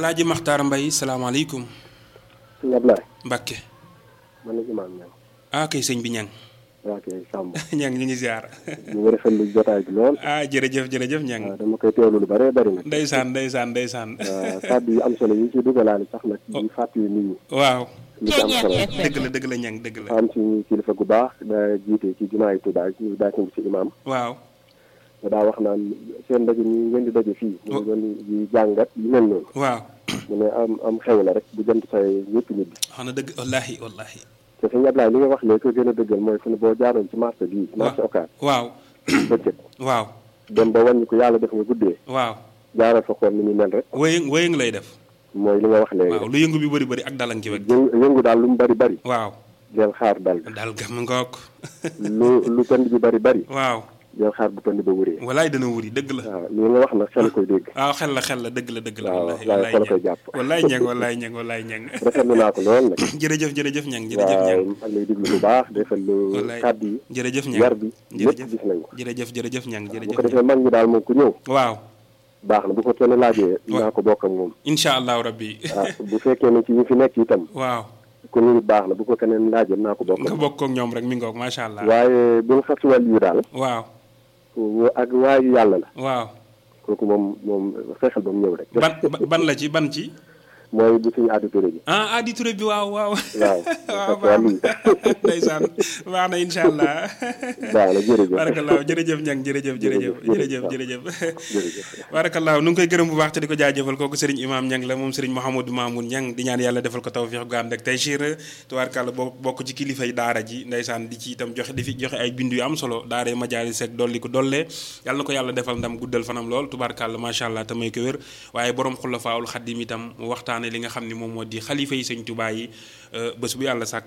alaaji maxtaar mbay salaamaaleykum sëñ Ablaye Mbàkke man la imaam ñang ah kay sëñ bi ñang waa kay Samb ñang ñu ngi ziar ñu ngi rafetlu jotaay bi lool ah jërëjëf jërëjëf ñang waaw dama koy teewlu lu bëree bëri nag ndeysaan ndeysaan ndeysaan waaw kàddu yi am solo yi ci dugalaale sax nag di fàttali nit ñi waaw li ci am solo dëgg la dëgg la ñang dëgg la am ci kilifa gu baax da jiite ci jumaa yi Tuubaa ñu daa ci imaam waaw da daa wax naan seen ndaje ñi ngeen di daje fii mu ngi doon di jàngat yu mel noonu waaw mu ne am am xew la rek bu jant say ñëpp nit bi wax na dëgg wallahi wallahi te sëñ Ablaye li nga wax léegi ko gën a dëggal mooy fu ne boo jaaroon ci marché bii marché Ocass waaw bëccëg waaw dem ba wàññi ko yàlla def nga guddee waaw jaaral fa xool ni muy mel rek wëyëng wëyëng lay def mooy li nga wax léegi waaw lu yëngu bi bëri bëri ak dalang ci wet yëngu yëngu daal lu mu bari bari waaw del xaar dal daal gam ngoog lu lu pënd bi bari bari waaw del xaar bu pënd ba wuree walaay dana wuri dëgg la waaw li nga wax nag xel koy dégg waaw xel la xel la dëgg la dëgg la waaw wallahi waaye wallahi xel koy ñang jàpp wallaay ñang wallaay ñang wallaay ñang rafetlu naa ko lool nag jërëjëf jërëjëf ñang jërëjëf waaw ñang maa ngi lay diglu bu baax defal lu wallaay kàddu yi jërëjëf ñang yar bi lépp jërëjëf gis nañ ko jërëjëf jërëjëf ñang bu jërëjëf ko defee mag ñi daal moom ku ñëw waaw baax na bu ko kenn laajee dinaa ko bokk ak moom incha allahu rabbi ah bu fekkee ne ci ñu fi nekk itam waaw ku ñu baax na bu ko keneen laajee dinaa ko bokk ak nga moom bokk ak ñoom rek mi ngoog macha allah waaye bu ñu xas wàll yu daal waaw ak waayu yàlla la waaw kooku moom moom fexeel ba mu ñëw rek ban ban la ci ban ci mooy bu suñu auditeur bi ah Adi Touré bi waaw waaw waaw waaw parce que baax ndeysaan baax na incha allah baax na jërëjëf barakallahu jërëjëf ñang jërëjëf jërëjëf jërëjëf jërëjëf jërëjëf barakallahu nu ngi koy gërëm bu baax te di ko jaajëfal kooku sëriñ imam ñang la moom sëriñ Mouhamadou Mamoun ñang di ñaan yàlla defal ko tawfiix gu ànd ak taysiir tubaarkàlla boo bokk ci kilifay daara ji ndeysaan di ci itam joxe di fi joxe ay bindu yu am solo daara majaalis ak dolli ko dollee yàlla na ko yàlla defal ndam guddal fanam lool tubaarkàlla macha allah te may ko wér waaye borom xulafaawul xaddim itam mu waxtaane li nga xam ne moom moo di xalifa yi sëñ Tuubaa yi bés bu yàlla sàkk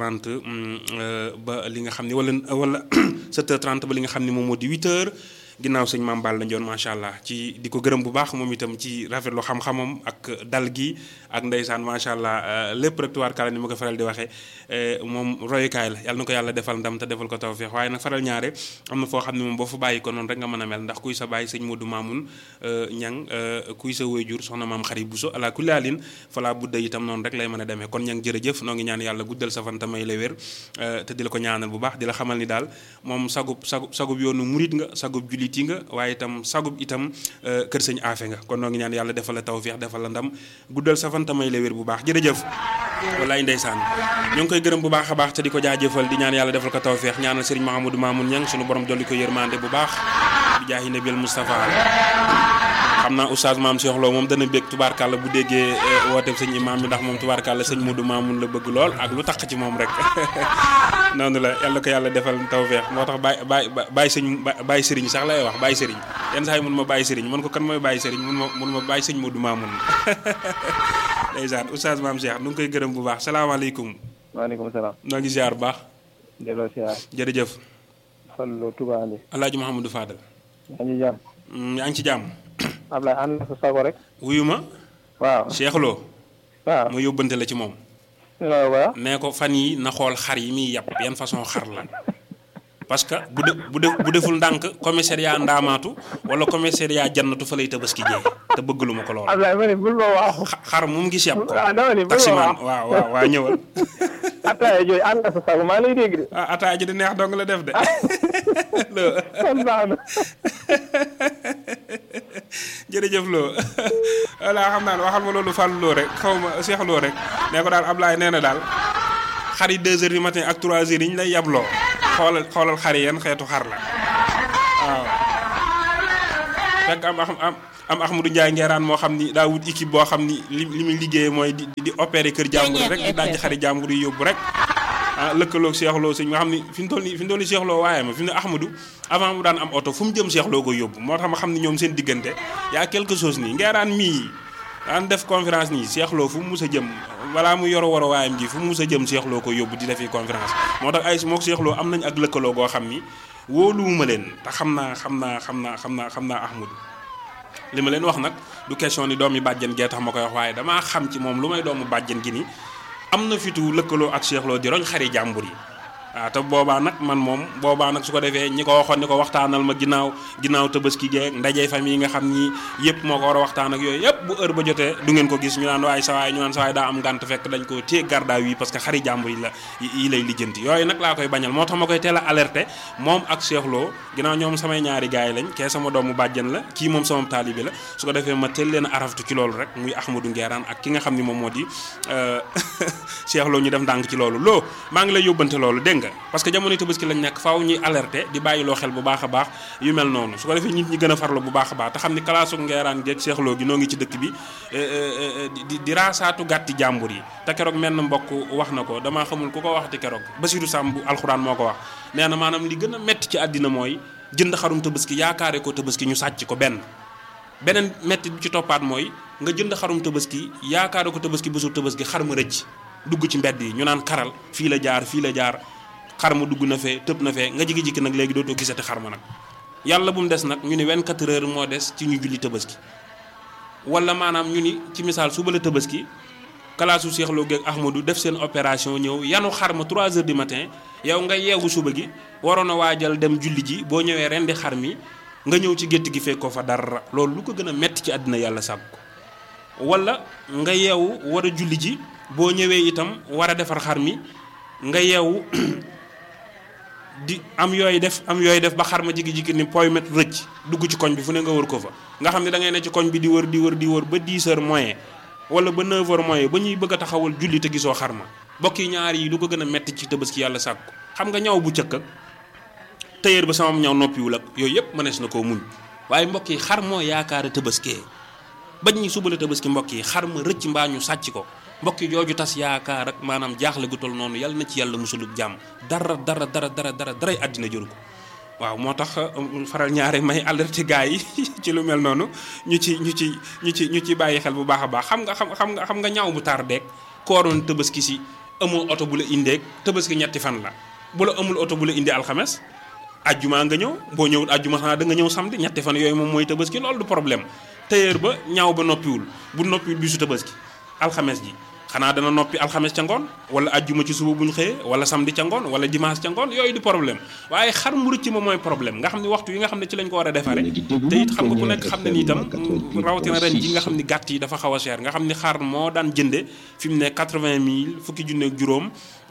8h30 ba li nga xam ne wala wala 7h30 ba li nga xam ne moom moo di 8h ginnaaw sëñ Maam Balla Ndione macha allah ci di ko gërëm bu baax moom itam ci rafetlu xam-xamam ak dal gi ak ndeysaan macha allah lépp rek tubaarkàlla ni ma ko faral di waxee moom royukaay la yàlla na ko yàlla defal ndam te defal ko tawfeex waaye nag faral ñaare am na foo xam ne moom boo fa bàyyi ko noonu rek nga mën a mel ndax kuy sa bàyyi sëñ Modou Mamoun ñang kuy sa wéyjur soxna maam xari Bousso ala kulli haalin falaa budda itam noonu rek lay mën a demee kon ñang jërëjëf noo ngi ñaan yàlla guddal sa fan te may la wér te di la ko ñaanal bu baax di la xamal ni daal moom sagub sagub sagub yoonu murit nga sagub julit yi nga waaye itam sagub itam kër sëñ aafe nga kon noo ngi ñaan yàlla defal la tawfeex defal la ndam guddal sa fan te may la wér bu baax jërëjëf wallaay ndeysaan ñoo ngi koy gërëm bu baax a baax te di ko jaajëfal di ñaan yàlla defal ko tawfeex ñaanal sëriñ Mahamadou Mamoun ñang sunu borom dolli ko yërmande bu baax bi jaahi nabil Moustapha xam naa oustaz maam Cheikh Lo moom dana bég tubaarkàlla bu déggee wooteeb sëñ imaam bi ndax moom tubaarkàlla sëñ Modou Mamoun la bëgg lool ak lu tax ci moom rek noonu la yàlla ko yàlla defal tawfeex moo tax baay baay baay sëñ baay sëriñ sax lay wax baay sëriñ yenn saa yi mun ma baay sëriñ mun ko kan mooy baay sëriñ mun ma mun ma baay sëñ Modou Mamoun ndeysaan oustaz maam Cheikh nu ngi koy gërëm bu baax salaamaaleykum waaleykum salaam. noo ngi ziar bu baax delloo siyaar. jërëjëf Fallu Touba Andi. alaaji Mouhamadou Fadal yaa ngi jàmm. yaa ngi ci jàmm Ablaye ànd na sa sago rek. wuyu ma waaw Cheikh Lo waaw. ma yóbbante la ci moom waaw waaw. nee ko fan yi na xool xar yi muy yàpp yan façon xar la parce que bu de bu def bu deful ndànk commissariat ndaamaatu wala commissariat jannatu fa lay tabaski jee te bëgg lu ma ko lool Ablaye ma ne bul ma waaxu. xa- xar mu ngi gis yàpp ko ah dama ne bul ma taximaan waaxu. waaw waaw waa ñëwal Ataaya jooju ànd na sa sago maa ngi lay dégg de. ah ataaya ji di neex dong la def de kon baax na. jërëjëf loo voilà xam naa ne waxal ma loolu fàllu loo rek xaw ma seex loo rek nee ko daal Ablaye nee na daal xar yi 2 heures du matin ak 3 heures yi ñu lay yabloo xoolal xoolal xar yi yan xeetu xar la waaw fekk am am am am Ahmadou Ndiaye ngeeraan moo xam ni daa wut équipe boo xam ni li li muy liggéeyee mooy di di opérer kër jàmbur rek di dajji xari jàmbur yi yóbbu rek ah lëkkaloog Cheikh Lo sëñ nga xam ni fi mu toll nii fi mu toll nii Cheikh Lo waaye ma fi mu ne Ahmadou avant mu daan am oto fu mu jëm Cheikh Lo ko yóbbu moo tax ma xam ni ñoom seen diggante yaa quelque chose nii ngeeraan mii daan def conférence nii Cheikh Lo fu mu mus a jëm balaa mu yor war a waayam ji fu mu mus a jëm Cheikh Lo ko yóbbu di defi conférence moo tax ay mook Cheikh Lo am nañ ak lëkkaloo goo xam ni wóoluwuma leen te xam naa xam naa xam naa xam naa xam naa Ahmadou li ma leen wax nag du question ni doomi bàjjen gee tax ma koy wax waaye damaa xam ci moom lu may doomu bàjjen gi ni am na fitu lëkkaloo ak Cheikh Lo di roñ xari jàmbur yi waaw te boobaa nag man moom boobaa nag su ko defee ñi ko waxoon ni ko waxtaanal ma ginnaaw ginnaaw tabaski geeg ndaje famille yi nga xam ni yëpp moo ko war a waxtaan ak yooyu yëpp bu heure ba jotee du ngeen ko gis ñu naan waaye sa waay ñu naan sa waay daa am ngànt fekk dañ ko téye garda wi parce que xari jàmbur yi la yi lay lijjanti yooyu nag laa koy bañal moo tax ma koy teel a alerté moom ak Cheikh Lo ginnaaw ñoom samay ñaari gaay yi lañ kee sama doomu bàjjen la kii moom sama taalibe la su ko defee ma teel leen a araftu ci loolu rek muy Ahmadou Nguerane ak ki nga xam ni moom moo di Cheikh Lo ñu def ndànk ci loolu loo maa ngi lay yóbbante loolu dégg nga parce que jamono tabaski lañ nekk faaw ñuy alerté di bàyyi loo xel bu baax a baax yu mel noonu su ko defee nit ñi gën a farlu bu baax a baax te xam ni kalaasu Nguerane geeg Cheikh Lo gi noo ngi ci dëkk bi di di raasaatu gàtti jàmbur yi te keroog menn mbokk wax na ko damaa xamul ku ko waxati keroog Basiru Samb bu alxuraan moo ko wax nee na maanaam li gën a métti ci àddina mooy jënd xarum tabaski yaakaare ko tabaski ñu sàcc ko benn beneen métti bi ci toppaat mooy nga jënd xarum tabaski yaakaare ko tabaski bésu tabaski xar ma rëcc dugg ci mbedd yi ñu naan karal fii la jaar fii la jaar xar ma dugg na fee tëb na fee nga jigi-jigi nag léegi dootoo gisati xar ma nag yàlla bu mu des nag ñu ni 24 heures moo des ci ñu julli tabaski wala maanaam ñu ni ci misaal suba la tabaski kalaasu Cheikh Lo geeg Ahmadou def seen opération ñëw yanu xar ma 3 heures du matin yow nga yeewu suba gi waroon a waajal dem julli ji boo ñëwee rendi xar mi nga ñëw ci gétt gi fekk ko fa dara loolu lu ko gën a metti ci àddina yàlla sàkk ko wala nga yeewu war a julli ji boo ñëwee itam war a defar xar mi nga yeewu di am yooyu def am yooyu def ba xar ma jigi-jigi ni poy met rëcc dugg ci koñ bi fu ne nga wër ko fa nga xam ne da ngay ne ci koñ bi di wër di wër di wër ba 10 heures moyen wala ba 9 heures moyen ba ñuy bëgg a taxawal julli te gisoo xar ma bokk yi ñaar yi lu ko gën a metti ci tabaski yàlla sàkk ko xam nga ñaw bu cëkk ak tëyër ba sama ñaw noppiwul ak yooyu yëpp mënees na koo muñ waaye mbokk yi xar moo yaakaar tabaskee bañ ñi suba la tabaski mbokk yi xar ma rëcc mbaa ñu sàcc ko mbokk yi jooju tas yaakaar ak maanaam jaaxle gu tol noonu yàlla na ci yàlla musulub jàmm dara dara dara dara dara daray àddina jëru ko waaw moo tax faral ñaare may alerté gars yi ci lu mel noonu ñu ci ñu ci ñu ci ñu ci bàyyi xel bu baax a baax xam nga xam xam nga xam nga ñaaw bu tar deeg kooroon tabaski si amoo oto bu la indeeg tabaski ñetti fan la bu la amul oto bu la indi alxames ajjuma nga ñëw boo ñëwul ajjuma xanaa da nga ñëw samedi ñetti fan yooyu moom mooy tabaski loolu du problème tailleur ba ñaaw ba noppiwul bu noppiwul bisu tabaski alxames ji xanaa dana noppi alxames ca ngoon wala ajjuma ci suba bu ñu xëyee wala samedi ca ngoon wala dimanche ca ngoon yooyu du problème waaye xar mu rëcc ma mooy problème nga xam ne waxtu yi nga xam ne ci lañ ko war a defare te it xam nga ku nekk xam ne ni itam rawatina ren ji nga xam ni gàtt yi dafa xaw a cher nga xam ni xar moo daan jënde fi mu ne 80 mille fukki junne ak juróom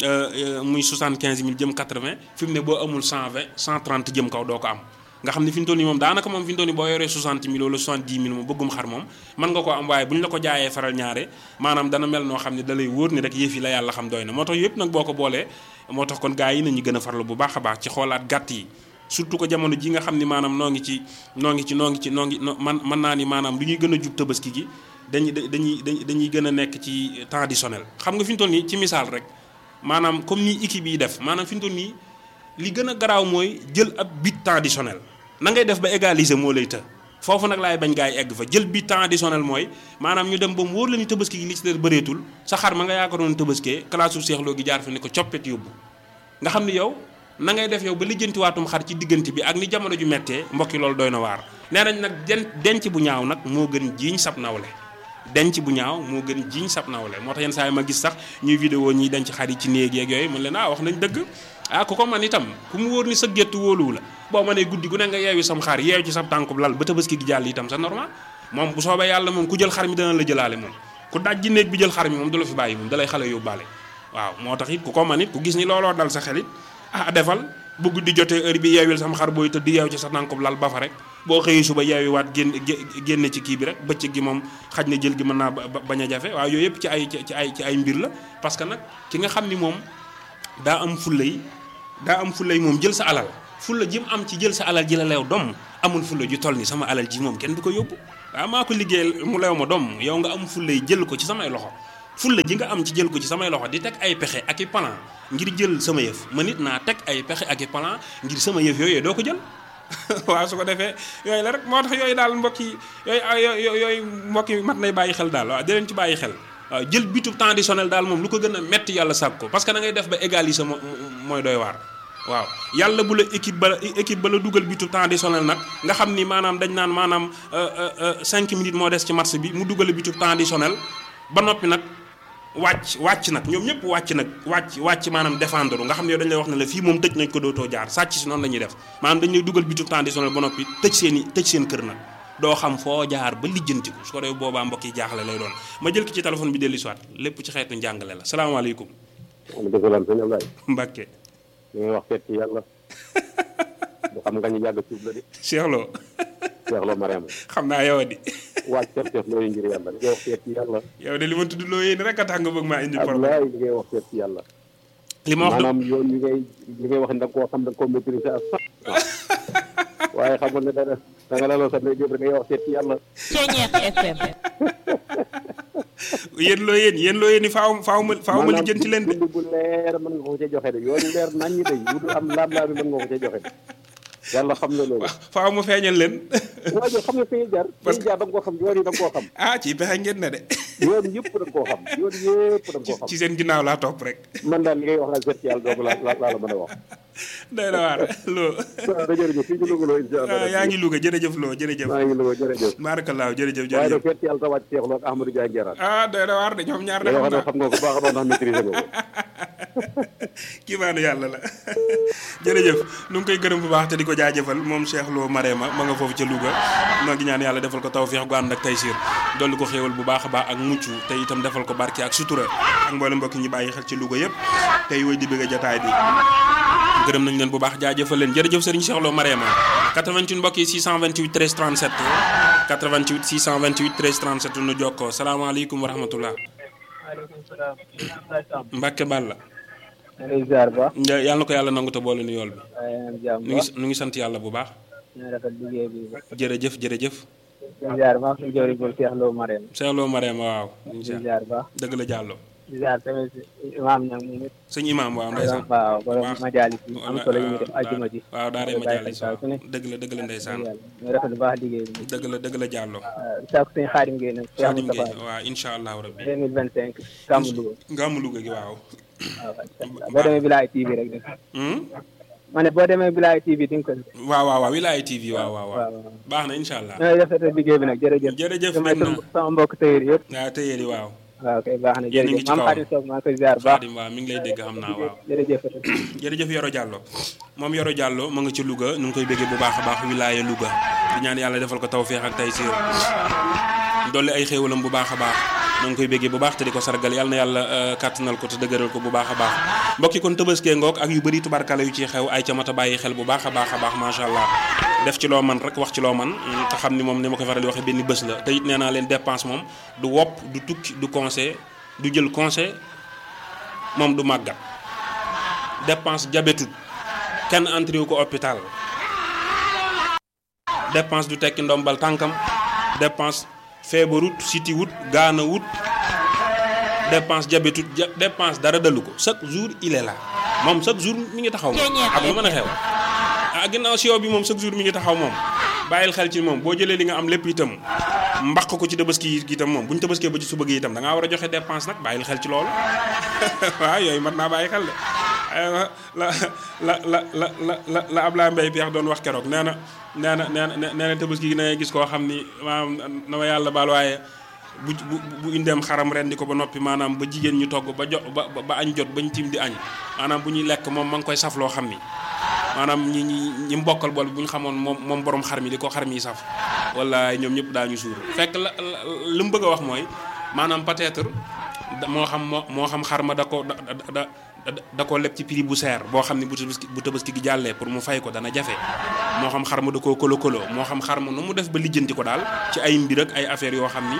muy 75 mille jëm 80 fi mu ne boo amul 120 130 jëm kaw doo ko am nga xam ne fi ñu toll nii moom daanaka moom fi ñu toll nii boo yoree 60 mille wala 70 mille moom bëggum xar moom mën nga ko am waaye bu ñu la ko jaayee faral ñaare maanaam dana mel noo xam ne da lay wóor ni rek yëf yi la yàlla xam doy na moo tax yëpp nag boo ko boolee moo tax kon gars yi nañu gën a farlu bu baax a baax ci xoolaat gàtt yi surtout que jamono ji nga xam ni maanaam noo ngi ci noo ngi ci noo ngi ci noo ngi man mën naa ni maanaam lu ñuy gën a jub tabaski gi dañuy dañuy dañuy gën a nekk ci traditionnel xam nga fi ñu toll nii ci misaal rek maanaam comme ni équipe yi def maanaam fi ñu toll nii li gën a garaaw mooy jël ab bit traditionnel na ngay def ba égaliser moo lay të foofu nag laay bañ gaa yi egg fa jël bi traditionnel mooy maanaam ñu dem ba mu wóor la ni tabaski gi li ci des bëreetul sa xar ma nga yaakaaroon tabaskee classe su seexloo gi jaar fa ni ko coppet yóbbu nga xam ni yow na ngay def yow ba lijjantiwaatum xar ci diggante bi ak ni jamono ju mettee mbokki loolu doy na waar nee nañ nag den denc bu ñaaw nag moo gën jiiñ sab nawle denc bu ñaaw moo gën jiiñ sab nawle moo tax yenn saa yi ma gis sax ñuy vidéo ñiy denc xar yi ci néeg yeeg yooyu mën leen ah wax nañ dëgg ah ku ko man itam ku mu wóor ni sa gétt wóoluwu la boo ma nee guddi gu ne nga yeewi sam xar yeew ci sa tànkub lal ba tabaski gi jàll itam c'est normal moom bu soobee yàlla moom ku jël xar mi dana la jëlaale moom ku daj ji néeg bi jël xar mi moom du la fi bàyyi moom da lay xale yóbbaale waaw moo tax it ku ko man it ku gis ni looloo dal sa xelit ah defal bu guddi jotee heure bi yeewil sam xar booy tëdd yeew ci sa tànkub lal ba fa rek boo xëyee suba yeewi waat génn génn ci kii bi rek bëccëg gi moom xaj na jël gi mën naa bañ a jafe waaw yooyu yëpp ci ay ci ay ci ay mbir la parce que nag ki nga xam ni moom daa am fulla yi daa am fulla yi moom jël sa alal fulla ji mu am ci jël sa alal ji la leew dom amul fulla ju toll ni sama alal ji moom kenn du ko yóbbu waaw maa ko liggéey mu leew ma dom yow nga am fulla yi jël ko ci samay loxo fulla ji nga am ci jël ko ci samay loxo di teg ay pexe ak i plan ngir jël sama yëf ma nit naa teg ay pexe ak i plan ngir sama yëf yooyu doo ko jël waaw su ko defee yooyu la rek moo tax yooyu daal mbokk yi yooyu yooyu mbokk yi mat nay bàyyi xel daal waaw di leen ci bàyyi xel waaw jël bitu traditionnel daal moom lu ko gën a metti yàlla sàkk ko parce que da ngay def ba égaliser mooy doy waar waaw yàlla bu la équipe ba équipe ba la dugal bitu traditionnel nag nga xam ni maanaam dañ naan maanaam 5 minutes moo des ci match bi mu dugal bitu traditionnel ba noppi nag wàcc wàcc nag ñoom ñëpp wàcc nag wàcc wàcc maanaam défendre nga xam ne yow dañ lay wax ne la fii moom tëj nañ ko dootoo jaar sàcc si noonu la ñuy def maanaam dañ lay dugal bitu traditionnel ba noppi tëj seen i tëj seen kër nag doo xam foo jaar ba lijjanti ko su ko defee boobaa mbokk yi jaaxle lay doon ma jël ki ci téléphone bi dellu si waat lépp ci xeetu njàngale la salaamaaleykum waaleykum salaam sëñ Ablaye. Mbacke li ngay wax seet ci yàlla. bu xam nga ñu yàgg suuf la de. Cheikh Lo Cheikh Lo Mariama. xam naa yow di waaj seet seet looy ngir yàlla li ngay wax seet ci yàlla. yow de li ma tudd loo yéen rek a tax nga bëgg maa indi problème Ablaye li ngay wax seet ci yàlla. li ma wax du maanaam yoon yi ngay li ngay wax ni da nga koo xam da nga koo maîtriser à cent waaye xamul ne dana da nga laloo sa ndey jóob rek ngay wax seet ci yàlla. Ceñeex FM. yéen loo yéen yéen loo yéen i faaw faaw ma faaw ma lijjanti leen de dund bu leer mën nga ko ca joxe de yoon yu leer nañ ñi de yu du am laam-laam bi mën nga ko ca joxe de yàlla xam na loolu. faaw ma feeñal leen waaye yow xam nga fi ñuy jaar. fi ñuy jaar da nga koo xam yoon yi da nga koo xam. ah ci pexe ngeen ne de yoon yëpp da nga koo xam yoon yëpp da nga koo xam. ci seen ginnaaw laa topp rek man daal li ngay wax daal seet ci yàlla doogu la la la mën a wax. day na waar loo waaw da jërëjëf fii ci Louga la incha allah. yaa ngi Louga jërëjëf loo jërëjëf maa ngi Louga jërëjëf. baarakallaahu jërëjëf waaye nag jërëjëf seet ci yàlla tawaat Cheikh Lo ak Ahmadou Dia Ngeraat. ah day na waar de ñoom ñaar de yoo xam xam ne naa xam nga ko baax a baax ndax maîtriser nga ko. kii maanu yàlla la jërëjëf nu ngi koy gërëm bu baax te di ko jaajëfal moom Cheikh Lo Marema ma nga foofu ca Louga ma ngi ñaan yàlla defal ko tawféex gu ànd ak taysiir dolli ko xéewal bu baax a baax ak mucc te itam defal ko barke ak sutura ak mboolem mbokk ñi bàyyi xel ci Louga yëpp tey woy di bëgg a jotaay bi gërëm nañ leen bu baax jaajëfal leen jërëjëf Serigne Cheikh Lo Marema 88 mbokk yi 628 13 37 88 628 13 37 nu jokkoo salaamaaleykum wa rahmatullah maaleykum salaam. Mbacke Balla maa ngi lay ziar ba. Nja- yàlla na ko yàlla nangu te boole nu yool bi waaye am jàmm nu ba. ngi nu ngi sant yàlla bu baax ñu rafet liggéey bi ba. jërëjëf jërëjëf di ziar ba suñu jëwriñ boobu Cheikh Lo Marème. Cheikh Lo Marema waaw di ziar ba. dëgg la jàllo di ziar tamit imaam ñam moom it. sëñ imam waaw ndeysaan waaw borom baax. majaalis yi am solo yi ñu def àjjuma ji. waaw daaray Ñu bàyyi majaalis xel saa su ne. waaw dëgg la dëgg la ndeysaan ñu rafet bu baax liggéey bi. dëgg la dëgg la jàllo waaw saako suñu xaadim ngeen nag. Cheikh Xaadim Moustapha Gueye waaw incha allahu rabbi 2025 Gàmmu Louga. ngaamu Louga gi waaw waaw waaw boo demee Bilaay TV rek def. Hmm? ma ne boo demee Bilaay TV di nga ko. waaw waaw waaw Wilaya TV waaw waaw waaw waaw. baax na incha allah ñooy rafetlu liggéey bi nag jërëjëf. jërëjëf damay dem na sama sama mbokk tëyër yëpp. waaw tëyeeli waaw waaw kay baax na Yéen a ngi jërëjëf ci maam kawam. Xaadim Sow maa ngi koy ziar baax. Xaadim waaw mi ngi lay dégg xam naa waaw jërëjëf. jërëjëf Yoro Diallo moom Yoro Diallo mu nga ci Louga nu ngi koy béggee bu baax a baax wilaya Louga di ñaan yàlla defal ko tawféex ak taysiir dolli ay xéewalam bu baax a baax nu ngi koy béggee bu baax te di ko sargal yàlla na yàlla euh, kàttanal ko te dëgëral ko bu baax a baax mbokki kon tëbaskee ngoog ak yu bëri tubarkala yu ci xew ay ca mat a bàyyi xel bu baax a baax a baax macha allah def ci loo man rek wax ci loo man mm, te xam ni moom ni ma ko faral di waxee benn bés la te it nee naa leen dépense moom du wopp du tukki du conseil du jël conseil moom du màggat dépense jabetut kenn entré wu ko hôpital dépense du tekki ndombal tànkam dépense feebarut siti wut gaana wut dépense jabetut ja dépense dara dalu ko chaque jour il est là moom chaque jour mi ngi taxaw moom ak lu mën a xew ah ginnaaw sio bi moom chaque jour mi ngi taxaw moom bàyyil xel ci moom boo jëlee li nga am lépp itam mbaq ko ci tabaski yi itam moom bu ñu tabaskee ba ci suba gi itam da ngaa war a joxe dépense nag bàyyil xel ci loolu waaw yooyu mat naa bàyyi xel de aywa la la la la la la la Ablaye Mbaye Peex doon wax keroog nee na nee na nee na nee na tabaski gi na ngay gis koo xam ni maanaam na ma yàlla baal waaye bu bu bu indeem xaram ren di ko ba noppi maanaam ba jigéen ñu togg ba jo ba ba añ jot bañ tiim di añ maanaam bu ñuy lekk moom ma ngi koy saf loo xam ni maanaam ñi ñi ñi mbokkal bool bu ñu xamoon moom moom borom xar mi di ko xar mi saf wala ñoom ñëpp daañu suur fekk la la li mu bëgg a wax mooy maanaam peut-être da- moo xam moo moo xam xar ma da ko da da da da koo leb ci prix bu seer boo xam ne bu tabaski bu tabaski gi jàllee pour mu fay ko dana jafe moo xam xar ma da koo kolo kolo moo xam xar ma nu mu def ba lijjanti ko daal ci ay mbir ak ay affaires yoo xam ni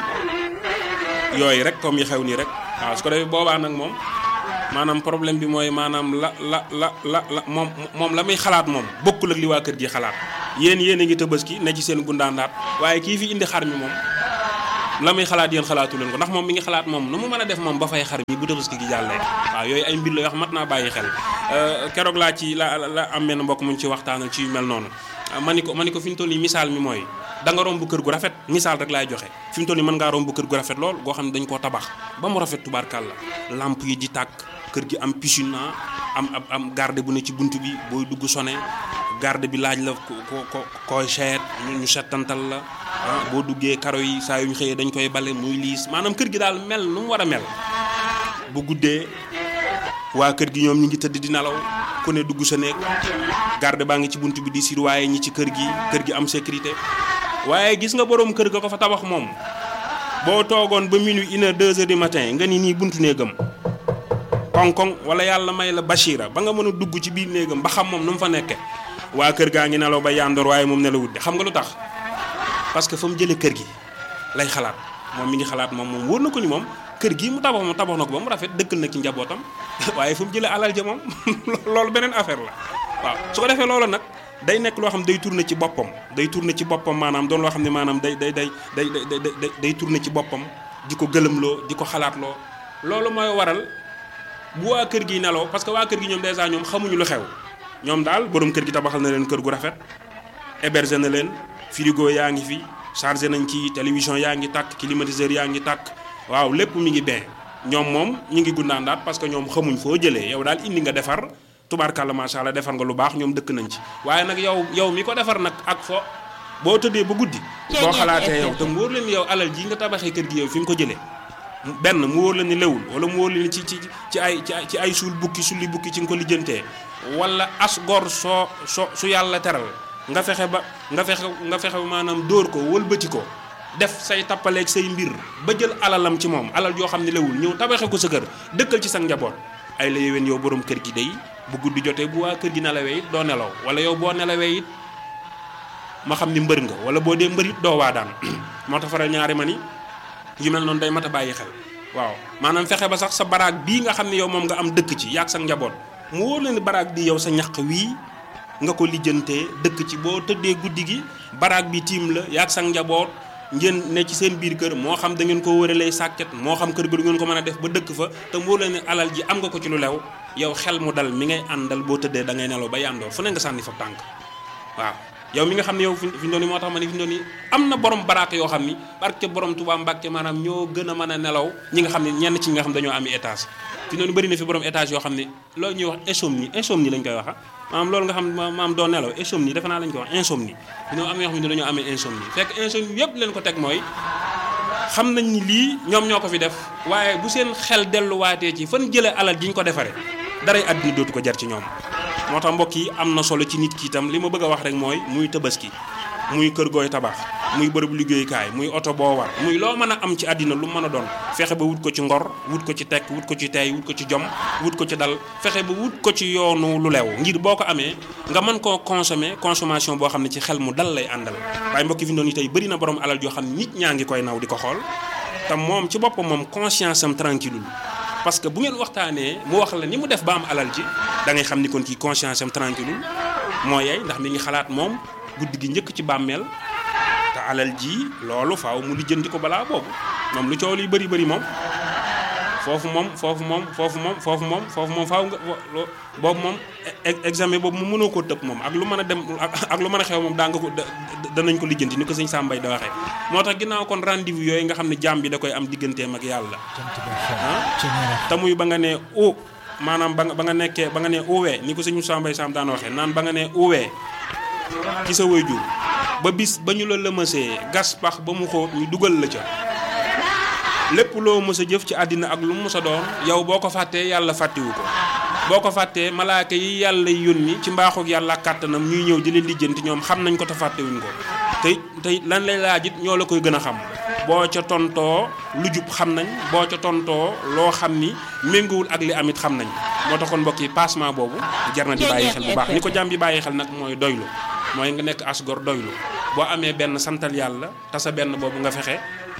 yooyu rek comme yi xew nii rek waaw su ko defee boobaa nag moom maanaam problème bi mooy maanaam la la la la la moom moom la muy xalaat moom bokkul ak li waa kër gi xalaat yéen yéen a ngi tabaski ne ci seen gundaandaat waaye kii fi indi xar mi moom la muy xalaat yéen xalaatu leen ko ndax moom mi ngi xalaat moom nu mu mën a def moom ba fay xar mi bu tabaski gi jàllee waaw yooyu ay mbir la yoo xam mat naa bàyyi xel keroog laa ci la la am benn mbokk mu ñu ci waxtaanal ci yu mel noonu ma ni ko ma ni ko fi ñu toll nii misaal mi mooy da nga romb kër gu rafet misaal rek laay joxe fi mu toll nii mën ngaa romb kër gu rafet lool goo xam ne dañ koo tabax ba mu rafet tubaarkàlla lamp yi di tàkk kër gi am piscine am am am garde bu ne ci bunt bi booy dugg sone garde bi laaj la ko ko ko koy seet ñu ñu settantal la ah boo duggee karo yi saa yu ñu xëyee dañ koy bale muy liis maanaam kër gi daal mel nu mu war a mel bu guddee waa kër gi ñoom ñi ngi tëdd di nelaw ku ne dugg sa néeg garde baa ngi ci bunt bi di surveiller ñi ci kër gi kër gi am sécurité waaye gis nga borom kër ga ko fa tabax moom boo toogoon ba minuit une heure deux heures du matin nga ni nii buntu néegam koŋ-koŋ wala yàlla may la Bachira ba nga mën a dugg ci biir néegam ba xam moom nu mu fa nekke waa kër gaa ngi nelaw ba yandoor waaye moom nelawut de xam nga lu tax parce que fa mu jëlee kër gi lay xalaat moom mi ngi xalaat moom moom wóor na ko ni moom kër gii mu tabax moom tabax na ko ba mu rafet dëkkal na ci njabootam waaye fu mu jëlee alal ja moom loolu beneen affaire la waaw su ko defee loolu nag day nekk loo xam day tourné ci boppam day tourné ci boppam maanaam doon loo xam ne maanaam day day day day day day day tourné ci boppam di ko gëlëmloo di ko xalaatloo loolu mooy waral bu waa kër gi neloo parce que waa kër gi ñoom dèjà ñoom xamuñu lu xew ñoom daal borom kër gi tabaxal na leen kër gu rafet hébergé na leen frigo yaa ngi fi chargé nañ ci télévision yaa ngi tàkk climatiseur yaa ngi tàkk waaw lépp mi ngi bien ñoom moom ñu ngi gundaandaat parce que ñoom xamuñ foo jëlee yow daal indi nga defar tubaarkàlla macha allah defar nga lu baax ñoom dëkk nañ ci waaye nag yow yow mi ko defar nag ak fo boo tëddee ba guddi boo xalaatee yow te mu wóor leen yow alal ji nga tabaxee kër gi yow fi nga ko jëlee benn mu wóor la ni lewul wala mu wóor la ni ci ci ci ay ci ay suul bukki sulli bukki ci nga ko lijjantee wala as gor soo so su yàlla teral nga fexe ba nga fexe nga fexe maanaam dóor ko wëlbati ko def say tappaleeg say mbir ba jël alalam ci moom alal yoo xam ne lewul ñëw tabaxe ko sa kër dëkkal ci sa njaboot ay la yéwén yow borom kër gi day bu guddi jotee bu waa kër gi nelawee it doo nelaw wala yow boo nelawee it ma xam ni mbër nga wala boo dee mbër it doo waa daan moo tax faral ñaari ma ni yu mel noonu day mat a bàyyi xel waaw maanaam fexe ba sax sa baraag bii nga xam ne yow moom nga am dëkk ci yaag sa njaboot mu wóor la ni baraag bi yow sa ñaq wii nga ko lijjantee dëkk ci boo tëddee guddi gi baraag bi tiim la yaag sa njaboot ngeen ne ci seen biir kër moo xam da ngeen ko wëralee sàkket moo xam kër ga du ngeen ko mën a def ba dëkk fa te mu wóor la ni alal ji am nga ko ci lu lew yow xel mu dal mi ngay àndal boo tëddee da ngay nelaw ba yàndoor fu ne nga sànni fa tànk waaw yow mi nga xam ne yow fi fi doon moo tax ma ne fi doon am na borom baraak yoo xam ni barke borom Tuubaa Mbàkke maanaam ñoo gën a mën a nelaw ñi nga xam ne ñenn ci ñi nga xam dañoo ami étage fi doon bëri na fi borom étage yoo xam ne loolu ñuy wax insomnie insomnie lañ koy waxa maanaam loolu nga xam maanaam doo nelaw insomnie defe naa lañ koy wax insomnie ñoo am yoo xam ne dañoo amee insomnie fekk insomnie yëpp leen ko teg mooy xam nañ ni lii ñoom ñoo ko fi def waaye bu seen xel delluwaatee ci fan jëlee alal ji ñu ko defaree daray àddina dootu ko jar ci ñoom moo tax mbokk yi am na solo ci nit ki itam li ma bëgg a wax rek mooy muy tabaski muy kër gooy tabax muy bërëb liggéeyukaay muy oto boo war muy loo mën a am ci àddina lu mën a doon fexe ba wut ko ci ngor wut ko ci tekk wut ko ci tey wut ko ci jom wut ko ci dal fexe ba wut ko ci yoonu lu lew ngir boo ko amee nga mën koo consommer consommation boo xam ne ci xel mu dal lay àndal waaye mbokk yi fi doon tey bëri na borom alal yoo xam ne nit ñaa ngi koy naw di ko xool te moom ci boppam moom conscience am tranquille parce que bu ngeen waxtaanee mu wax la ni mu def ba am alal ji da ngay xam ni kon kii conscience am tranquille moo yey ndax mi ngi xalaat moom guddi gi njëkk ci bàmmeel te alal ji loolu faaw mu lijjanti ko balaa boobu moom lu coow li bëri bëri moom foofu moom foofu moom foofu moom foofu moom foofu moom faaw nga boobu moom examen boobu mu mënoo koo tëb moom ak lu mën a dem ak lu mën a xew moom daa nga ko danañ ko lijjanti ni ko sëñ Sambay da waxee moo tax ginnaaw kon rendez-vous yooyu nga xam ne jàmm bi da koy am digganteem ak yàlla te muy ba nga ne u maanaam ba nga ba nga nekkee ba nga ne uwee ni ko sëñ Sambay Sam daan waxee naan ba nga ne uwee ci sa waajur ba bis ba ñu la lëmasee gas pax ba mu xóot ñu dugal la ca lépp loo mës a jëf ci àddina ak lu mu mës a doon yow boo ko fàttee yàlla fàttewu ko boo ko fàttee malaaka yi yàlla yónni ci mbaaxuk yàlla kàttanam ñuy ñëw di leen lijjanti ñoom xam nañ ko te fàttewuñ ko te te lan lay laajit ñoo la koy gën a xam boo ca tontoo lu jub xam nañ boo ca tontoo loo xam ni méngoowul ak li amit xam nañ moo taxoon mbokk yi passement boobu jar na di bàyyi xel bu baax ni ko jàmm bi bàyyi xel nag mooy doylu mooy nga nekk as gor doylu boo amee benn santal yàlla te sa benn boobu nga fexe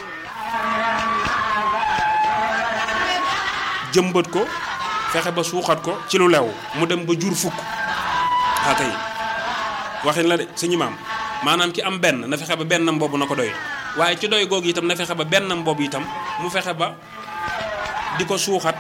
jëmbat ko fexe ba suuxat ko ci lu lew mu dem ba jur fukk waa kay waxin la de suñu maam maanaam ki am benn na fexe ba bennam boobu na ko doy waaye ci doy googu itam na fexe ba bennam boobu itam mu fexe ba di ko suuxat